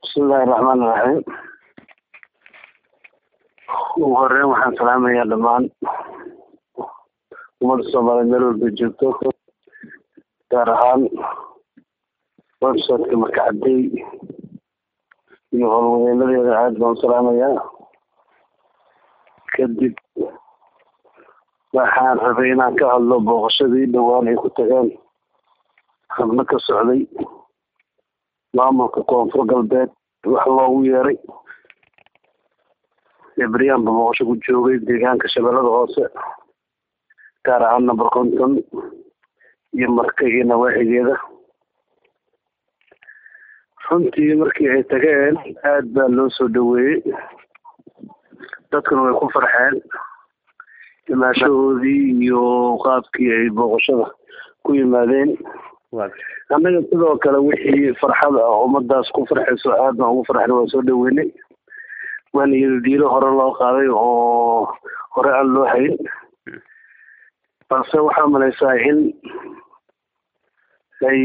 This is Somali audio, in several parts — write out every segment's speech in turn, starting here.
bismillahi raxmaan iraxiim ugu horeyn waxaan salaamayaa dhammaan ummadda soomaaliyeed meel walba joogto gaar ahaan websiteka markacadey iyo howlwadeenadeeda aad baan u salaamayaa kadib waxaan rabay inaan ka hadlo booqashadii dhowaan ay ku tageen xubno ka socday maamulka koonfur galbeed wax loogu yeeray ebriyaanba booqasho ku joogay deegaanka shabeellada hoose gaar ahaan number konton iyo marka iyo nawaaxigeeda runtii markii ay tageen aad baa loo soo dhaweeyey dadkuna way ku farxeen imaashahoodii iyo qaabkii ay booqashada ku yimaadeen annaga sidoo kale wixii farxad ah ummadaas ku farxayso aad baan ugu farxnay waan soo dhaweynay waana iyadadiilo hore loo qaaday oo hore aan loo hayn balse waxaa malaysaa in ay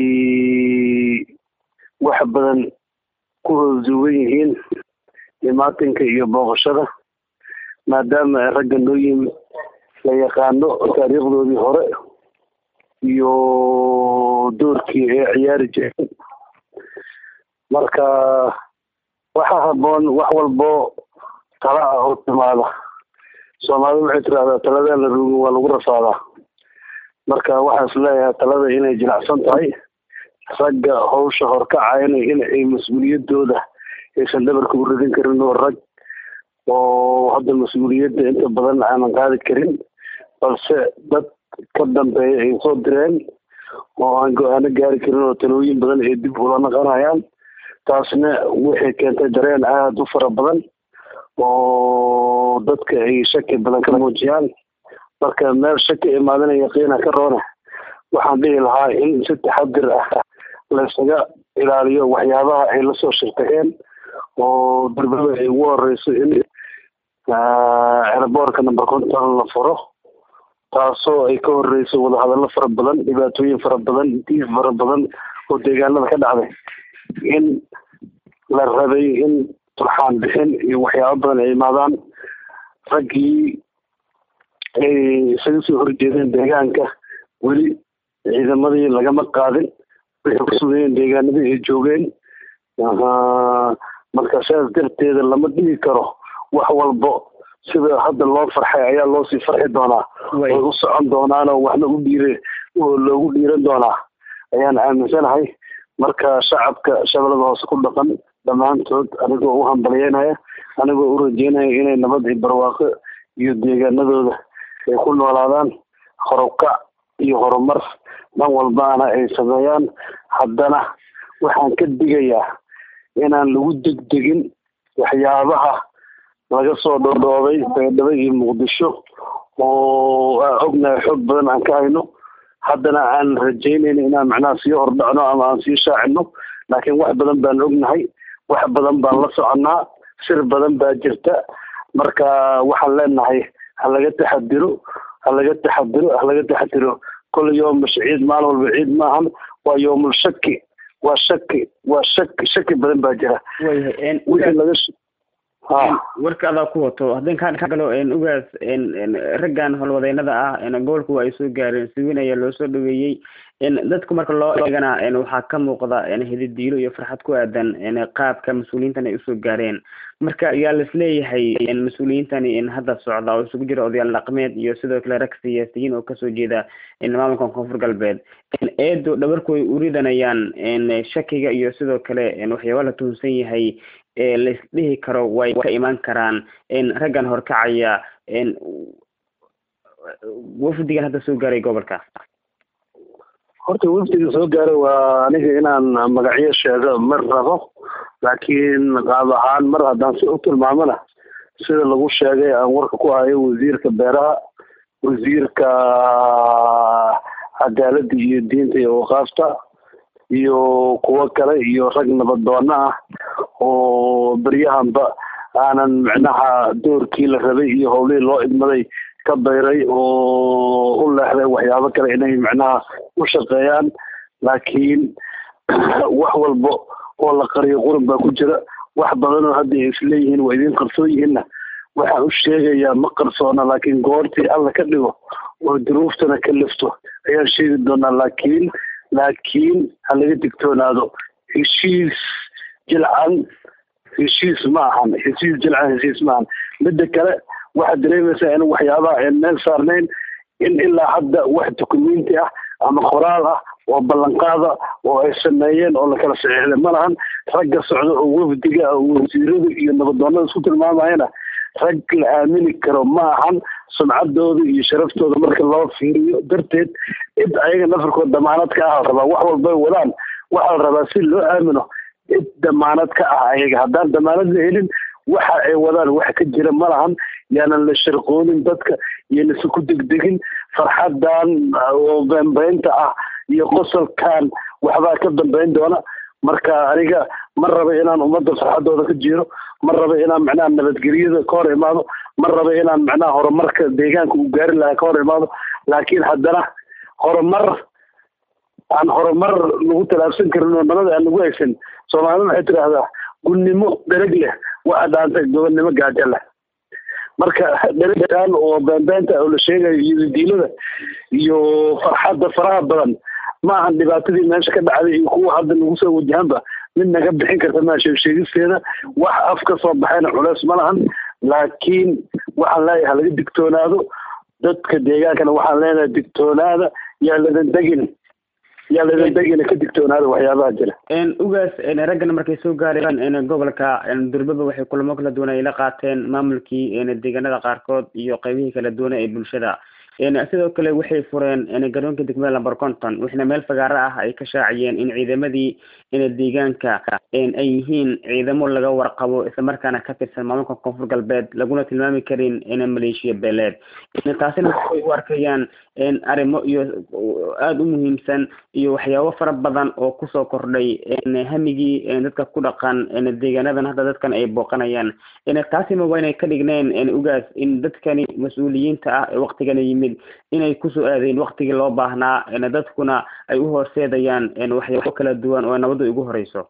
wax badan ku hoosugan yihiin imaatinka iyo booqashada maadaama ay ragga noo yimi la yaqaano taariikhdoodii hore iyo doorkii ay ciyaari jireen marka waxaa haboon wax walbo tala ah oo timaada soomaalida waxay tirahdaa taladaa la rugin waa lagu rafaadaa marka waxaan is leeyahay talada inay jilicsan tahay ragga hawsha horkacayna in ay mas-uuliyadooda aysan dhabarka u ridin karin oo rag oo hadda mas-uuliyadda inta badan aanan qaadi karin balse dad ka dambeeya ay soo direen oo aan go-aano gaari karin oo talooyin badan ay dib ula naqanayaan taasna waxay keentay dareen aada u fara badan oo dadka ay shaki badan ka muujiyaan marka meel shaki imaadana yaqiina ka roona waxaan dhihi lahaa in si taxadir ah laysaga ilaaliyo waxyaabaha ay lasoo shirtageen oo darbada ay ugu horeyso in eraboorka number konton la furo taasoo ay ka horeyso wadahadallo fara badan dhibaatooyin fara badan diif fara badan oo deegaanada ka dhacday in la rabay in turxaan bixin iyo waxyaabo badan ay imaadaan raggii ay isaga soo horjeedeen deegaanka weli ciidamadii lagama qaadin waxay ku sugayeen deegaanadii ay joogeen marka saas darteeda lama dhigi karo wax walbo sida hadda loo farxay ayaa loosii farxi doonaa way u socon doonaanoo waxna u dhiire oo loogu dhiiran doonaa ayaan aaminsanahay marka shacabka shabeellada hoose ku dhaqan dhammaantood anigoo u hambalyeynaya anigoo u rajeynaya inay nabad iyo barwaaqo iyo deegaanadooda ay ku noolaadaan horukac iyo horumar dhan walbaana ay sameeyaan haddana waxaan ka digayaa inaan lagu degdegin waxyaabaha laga soo dhodhoobay baydhabo iyo muqdisho oo aan ognahay xoog badan aan ka hayno haddana aan rajeynayno inaan macnaha sii hordhacno ama aan sii shaacino laakiin wax badan baan ognahay wax badan baan la soconnaa sir badan baa jirta marka waxaan leenahay ha laga taxadiro ha laga taxadiro ha laga taxadiro kole yooma ciid maalin walba ciid maahan waa yoomul shaki waa shaki waa shaki shaki badan baa jira wixii laga warka adaa ku wato haddii kaan ka galo ugaas raggan howlwadeynada ah gobolku ay soo gaareen si weyn ayaa loo soo dhaweeyey dadku marka loo eegana waxaa ka muuqda hididiilo iyo farxad ku aadan qaabka mas-uuliyiintan ay usoo gaareen marka yaa laisleeyahay mas-uuliyiintani hadda socda oo isugu jira odayaal dhaqmeed iyo sidoo kale rag siyaasiyiin oo kasoo jeeda maamulka koonfur galbeed eedo dhabarku ay uridanayaan shakiga iyo sidoo kale waxyaaba la tuhunsan yahay laisdhihi karo way ka imaan karaan raggan horkacaya wafdigan hadda soo gaaray gobolka horta wafdiga soo gaaray waa aniga inaan magacyo sheego mar rabo laakiin qaab ahaan mar haddaan si u tilmaamona sida lagu sheegay aan warka ku hayo wasiirka beeraha wasiirka cadaaladda iyo diinta iyo waqaafta iyo kuwo kale iyo rag nabadoona ah oo beryahanba aanan micnaha doorkii la rabay iyo howlihii loo idmaday ka bayray oo u leexday waxyaabo kale inay micnaha u shaqeeyaan laakiin wax walbo oo la qariyo qurun baa ku jira wax badan oo hadda ay isleeyihiin waa idin qarsoon yihiinna waxaan u sheegayaa ma qarsoona laakiin goortii alla ka dhigo oo duruuftana ka lifto ayaan sheegi doonaa laakiin laakiin ha laga digtoonaado heshiis jilcan heshiis ma ahan heshiis jilcan heshiis ma ahan midda kale waxaad dareemaysaa in waxyaabaha aan meel saarnayn in ilaa hadda wax dukumenti ah ama qoraal ah oo ballanqaada oo ay sameeyeen oo lakala saxiixday ma lahan ragga socda oo wafdiga wasiirada iyo nabadoonada isku tilmaamayana rag la aamini karo ma ahan sumcaddooda iyo sharaftooda marka loo fiiriyo darteed cid ayaga nafarkood damaanad ka ah la rabaa wax walbay wadaan waxaa la rabaa si loo aamino cid damaanad ka ah ayaga haddaan damaanad la helin waxa ay wadaan wax ka jira ma lahan yaanan la sharqoonin dadka iyonasu ku degdegin farxadan oo beenbeynta ah iyo qosolkan waxbaa ka dambeyn doona marka aniga ma raba inaan ummadda farxadooda ka jiro ma raba inaan macnaha nabadgelyada ka hor imaado ma raba inaan macnaha horumarka deegaanka uu gaari lahaa ka hor imaado laakiin haddana horumar aan horumar lagu talaabsan karin oo nabada aan lagu haysan soomaalida waxay tidhaahdaa gunnimo dhereg leh waxa dhaantay gobonnimo gaajo leh marka dheregan oo beenbeenta oo la sheegayo iyo diilada iyo farxadda faraha badan ma ahan dhibaatadii meesha ka dhacday iyo kuwa hadda nagu soo wajahanba mid naga bixin karta maa sheegsheegisteeda wax af ka soo baxayna culeys ma lahan laakiin waxaan leeyahay halaga digtoonaado dadka deegaankana waxaan leenahay digtoonaada yaa ladan degin yaa ladan degina ka digtoonaada waxyaabaha jira ugaas raggana markay soo gaareen gobolka durbaba waxay kulamo kala duwan ay la qaateen maamulkii deegaanada qaarkood iyo qeybihii kala duwana ee bulshada sidoo kale waxay fureen garoonka degmada lamber conton waxna meel fagaaro ah ay ka shaaciyeen in ciidamadii deegaanka ay yihiin ciidamo laga warqabo islamarkaana ka tirsan maamulka koonfur galbeed laguna tilmaami karin maleeshiya beeleed taasina waxay u arkayaan arrimo iyo aada u muhiimsan iyo waxyaabo fara badan oo kusoo kordhay hamigii dadka ku dhaqan deegaanadan hadda dadkan ay booqanayaan taasina waa inay ka dhigneen ugaas in dadkani mas-uuliyiinta ah ee waktigana yimid inay kusoo aadeen waktigii loo baahnaa dadkuna ay u horseedayaan waxyaabo kala duwan oo nabadda ugu horeyso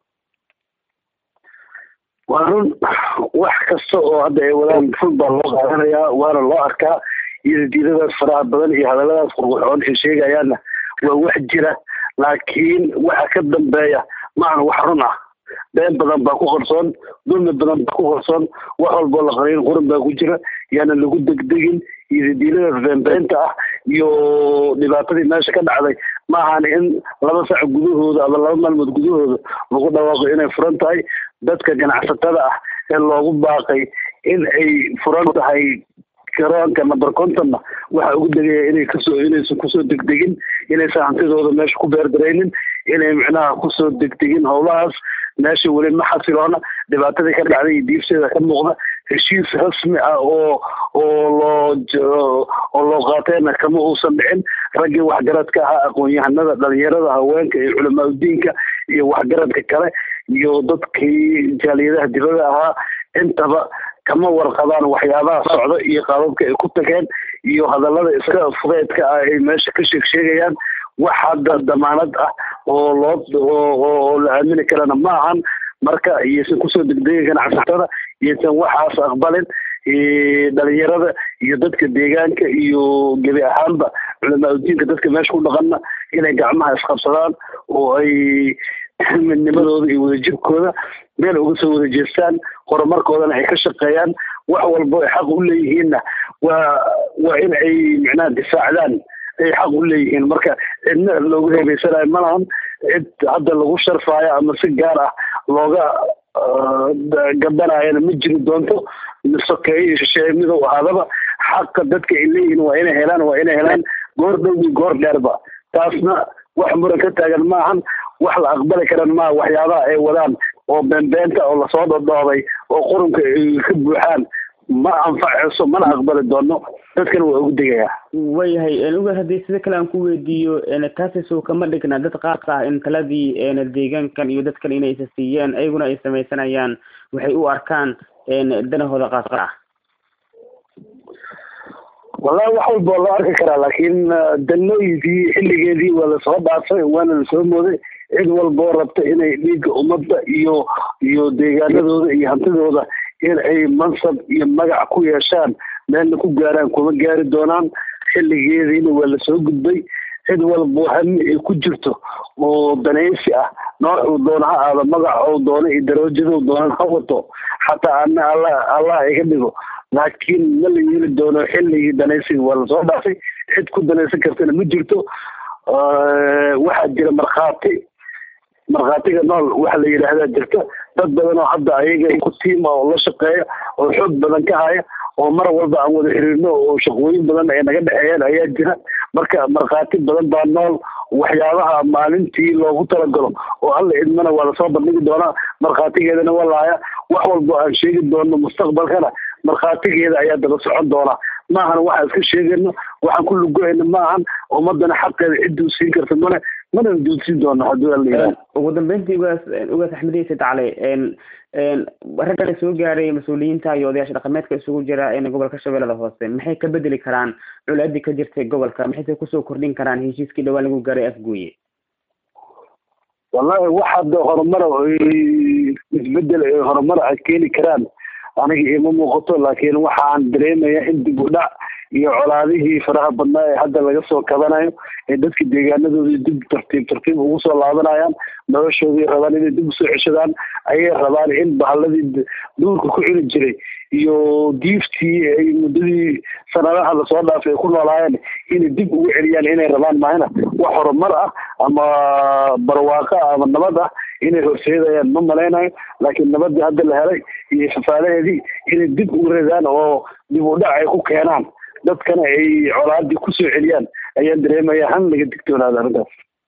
waa run wax kasta oo hadda ay wadaan ful baa loo qaadanayaa waana loo arkaa iyo diidadaas faraha badan iyo hadalladaas qurqurxoon ay sheegayaanna waa wax jira laakiin waxa ka dambeeya maahan wax run ah been badan baa ku qarsoon dulmi badan baa ku qarsoon wax walboo la qariin quran baa ku jira yaana lagu degdegin iyo diiladaas beenbeenta ah iyo dhibaatadii meesha ka dhacday ma ahan in laba sac gudahooda ama laba maalmood gudahooda lagu dhawaaqo inay furan tahay dadka ganacsatada ah ee loogu baaqay in ay furan tahay garoonka number contonna waxa ugu degaya inay kasoo inaysan kusoo degdegin inaysan hantidooda meesha ku beerdaraynin inay micnaha kusoo degdegin howlahaas meesha weli ma xasiloona dhibaatadii ka dhacday iyo diibteeda ka muuqda heshiis rasmi ah oo oo loo oo loo qaateenna kama uusan dhicin raggii waxgaradka ahaa aqoon-yahanada dhalinyarada haweenka iyo culamaa udiinka iyo waxgaradka kale iyo dadkii jaaliyadaha dibada ahaa intaba kama warqabaan waxyaabaha socda iyo qaababka ay ku tageen iyo hadallada iska fudeedka ah ay meesha ka sheeg sheegayaan wax hadda damaanad ah oo loo oo la aamini karana ma ahan marka iyaysan kusoo degdegin ganacsatada iyaysan waxaas aqbalin dhalinyarada iyo dadka deegaanka iyo gebi ahaanba culamaa udiinka dadka meesha ku dhaqanna inay gacmaha isqabsadaan oo ay midnimadooda iyo wadajirkooda meel uga soo wada jeestaan horumarkoodana ay ka shaqeeyaan wax walbo ay xaq u leeyihiinna waa waa in ay micnaha difaacdaan ay xaq u leeyihiin marka cidna loogu heebeysanayo ma lahan cid hadda lagu sharfaayo ama si gaar ah looga gabanayana ma jiri doonto sokeeye iyo shisheeye midow ahaadaba xaqa dadka ay leeyihiin waa inay helaan waa inay helaan goor dhow iyo goor dheerba taasna wax muran ka taagan maahan wax la aqbali karan maaha waxyaabaha ay wadaan oo beenbeenta oo lasoo dhodhoobay oo qurunka ay ka buuxaan ma anfacayso mana aqbali doono dadkana waa ugu degayaa wayahay ugaas haddii sida kale aan ku weydiiyo taasisow kama dhigna dad qaas ah in taladii deegaankan iyo dadkan inay isa siiyeen ayaguna ay samaysanayaan waxay u arkaan danahooda qaas ah wallahi wax walba loo arki karaa laakiin danooyinkii xilligeedii waa lasoo dhaafay waana lasoo mooday cid walboo rabta inay dhiigga ummadda iyo iyo deegaanadooda iyo hantidooda in ay mansab iyo magac ku yeeshaan meelna ku gaaraan kuma gaari doonaan xilligeediina waa lasoo gudbay cid walbo hami ay ku jirto oo danaysi ah noocuu doona ha aado magac ou doono iyo daroojadou doona ha wato xataa ana alla allah iga dhigo laakiin ma la yeeli doono xilligii danaysiga waa lasoo dhaafay cid ku danaysan kartana ma jirto waxaa jira markhaati markhaatiga nool waxa la yidhaahdaa jirta dad badan oo hadda ayaga ku tiima oo la shaqeeya oo xoog badan ka haya oo mar walba aan wada xiriirno oo shaqooyin badan ay naga dhexeeyaan ayaa jira marka markhaati badan baa nool waxyaabaha maalintii loogu talagalo oo alla idmana waa lasoo bandhigi doonaa markhaatigeedana waa lahaya wax walba aan sheegi doono mustaqbalkana markhaatigeeda ayaa daba socon doonaa maahan waxaan iska sheegayno waxaan ku lugoyna maahan ummadana xaqeeda cidduu siin karta male mana duudsin doono haddii alla yidhaha ugu dambeyntii ugaas ugaas axmed iise tacale ragga soo gaaray mas-uuliyiinta iyo odayaasha dhaqameedka isugu jira gobolka shabeellada hoose maxay ka bedeli karaan colaadii ka jirtay gobolka maxayse kusoo kordhin karaan heshiiskii dhawaan lagu gaaray afgooye wallahi wax hadda horumara isbedel ay horumar ay keeni karaan aniga ima muuqato laakiin waxaan dareemayaa in dib u dhac iyo colaadihii faraha badnaa ee hadda laga soo kabanayo ee dadka deegaanadoodii dib tartiib tartiib ugu soo laabanayaan noloshoodii rabaan inay dib usoo ceshadaan ayay rabaan in bahalladii duurka ku cuni jiray iyo diiftii ay muddadii sanadaha lasoo dhaafay ay ku noolaayeen inay dib ugu celiyaan inay rabaan mahina wax horumar ah ama barwaaqo ah ama nabad ah inay horseedayaan ma malaynayo laakiin nabadii hadda la helay iyo fafaalaheedii inay dib ugu radaan oo dib u dhac ay ku keenaan dadkana ay colaadii kusoo celiyaan ayaan dareemaya han laga digtoonaada arrintaas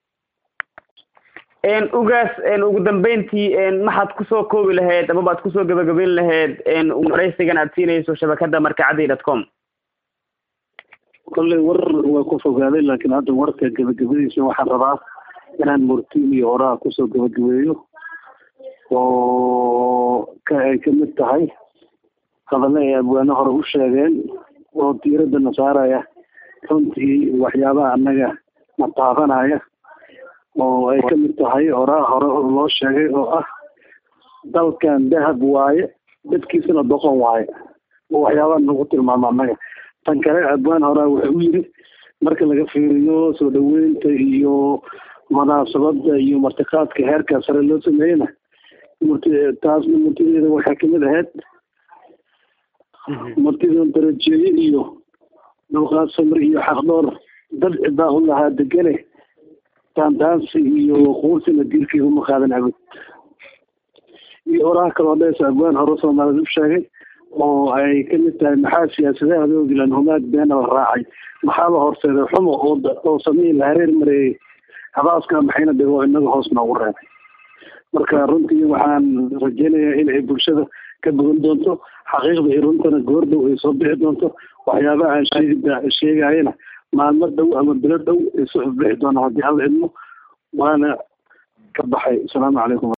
ugaas ugu dambeyntii maxaad kusoo koobi lahayd amaba ad kusoo gabagabeyn lahayd waraysigan aad siinayso shabakada markacadi dot com kolley war waa ku fogaaday laakiin hadda warka gabagabadiisa waxaan rabaa inaan murtiin iyo oraha kusoo gabagabeeyo oo ka ay kamid tahay hadalla ay abwaano hore u sheegeen oo diiradda na saaraya runtii waxyaabaha annaga na taabanaya oo ay kamid tahay oraha hore loo sheegay oo ah dalkan dahab waaye dadkiisana doqon waaye oo waxyaabaha nagu tilmaamo annaga tan kale abwaan horaa wuxuu u yiri marka laga fiiriyo soo dhaweynta iyo munaasabada iyo martiqaadka heerkaa sare loo sameeyena murti taasna murtideeda waxay kamid ahayd murtidan darajeeye iyo dulqaad samir iyo xaqdhoor dad cidaa u lahaa degane daandaansi iyo quursina diirkeyga uma qaadan abad iyo oraha kaloo dheesa abwaan hore soomaaliyed u sheegay oo ay kamid tahay maxaa siyaasadaha ogilan humaag beena la raacay maxaa la horseeday xumo oo oo samiin la hareer mareeyey habaaska maxayna dhigo inaga hoos noogu reebay marka runtii waxaan rajeynayaa in ay bulshada ka bogan doonto xaqiiqda iyo runtana goordhow ay soo bixi doonto waxyaabaha aan sheegi sheegayana maalmo dhow ama bilo dhow ay soo ifbixi doonaan haddii alla idmo waana ka baxay asalaamu calaykum